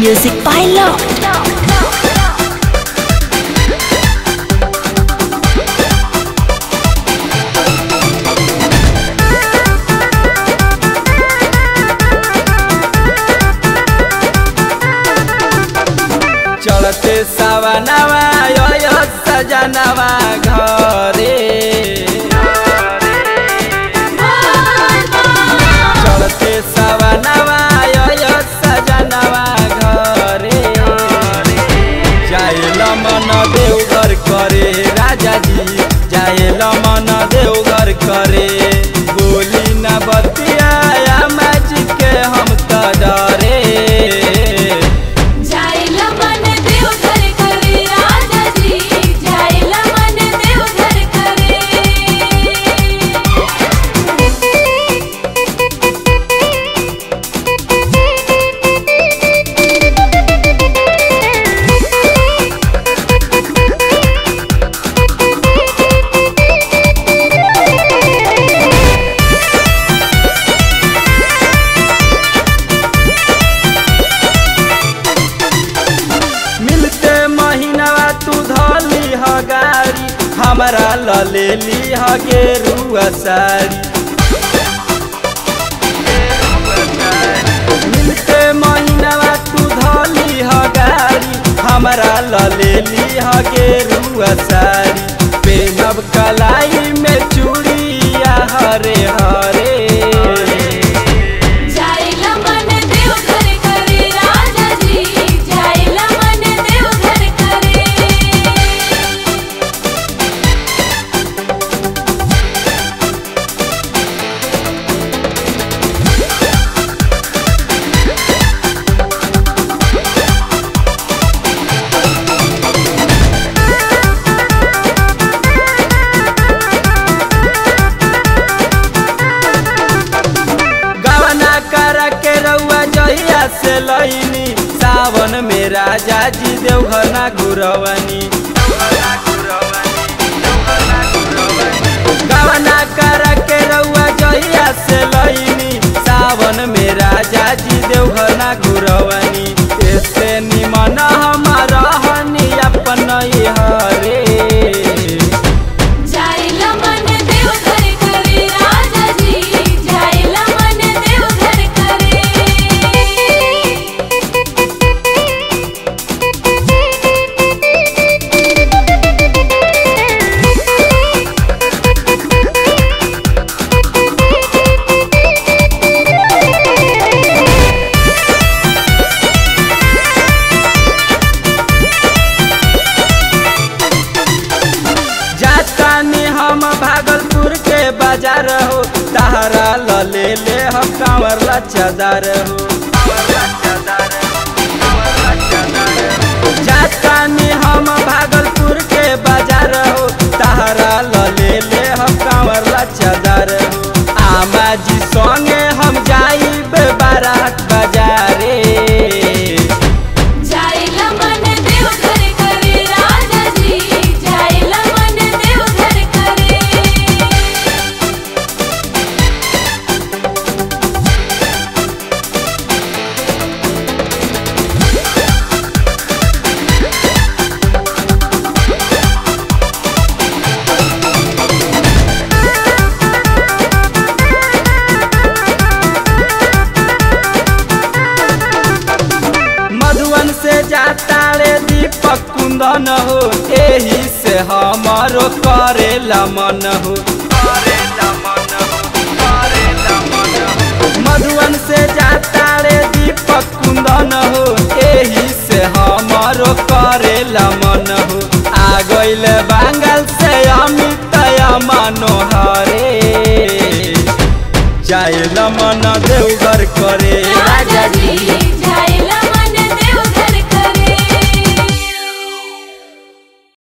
Music by Love. चलते सवनवा यो यो सजनवा घरे चलते सवनवा यो यो सजनवा घरे जाइल मन देवघर करे राजा जी जाइल मन देवघर करे बोली न बतिया मैच के हम त डरे जायला मन देवघर करे राजा जी जायला मन देवघर करे मिलते महीनावा तू धली ह गाड़ी हमरा ल लेली ह गेरुआ साड़ी मिलते महीनावा तू धली ह गाड़ी हमरा ल लेली ह गेरुआ साड़ी पेनब कलाई में चूड़िया हरे हरे जायला मन देवघर करे राजा जी जायला मन देवघर करे गवना कर के रउआ जहिया से लईनी सावन में राजा जी देवघर ना घुरवनी गवना कर के रउआ जहिया से लईनी सावन में राजा जी देवघर ना घुरवनी ऐसे निमन हमारा हनी अपन हरे जायला मन देवघर करे राजा जी जायला मन देवघर करे जातानी हम भागलपुर के बाजार हो तहरा ल ले ले हम कांवर ला चादर हो जातानी हम भागलपुर के बाजार हो तहरा ल ले ले हम कांवर ला चादर हो आमा जी संगे हम जाइब बारात बाजारे जायला मन देवघर करे राजा जी जायला मन देवघर करे मधुवन से जाता रे दीपक कुंदन हो एही से हमारो करेला मन हो मधुवन से जाता रे दीपक कुंदन हो एही से हमारो करेला मन हो आ गइल बांगल से अमित मनोहरे जाइल मन देवघर करे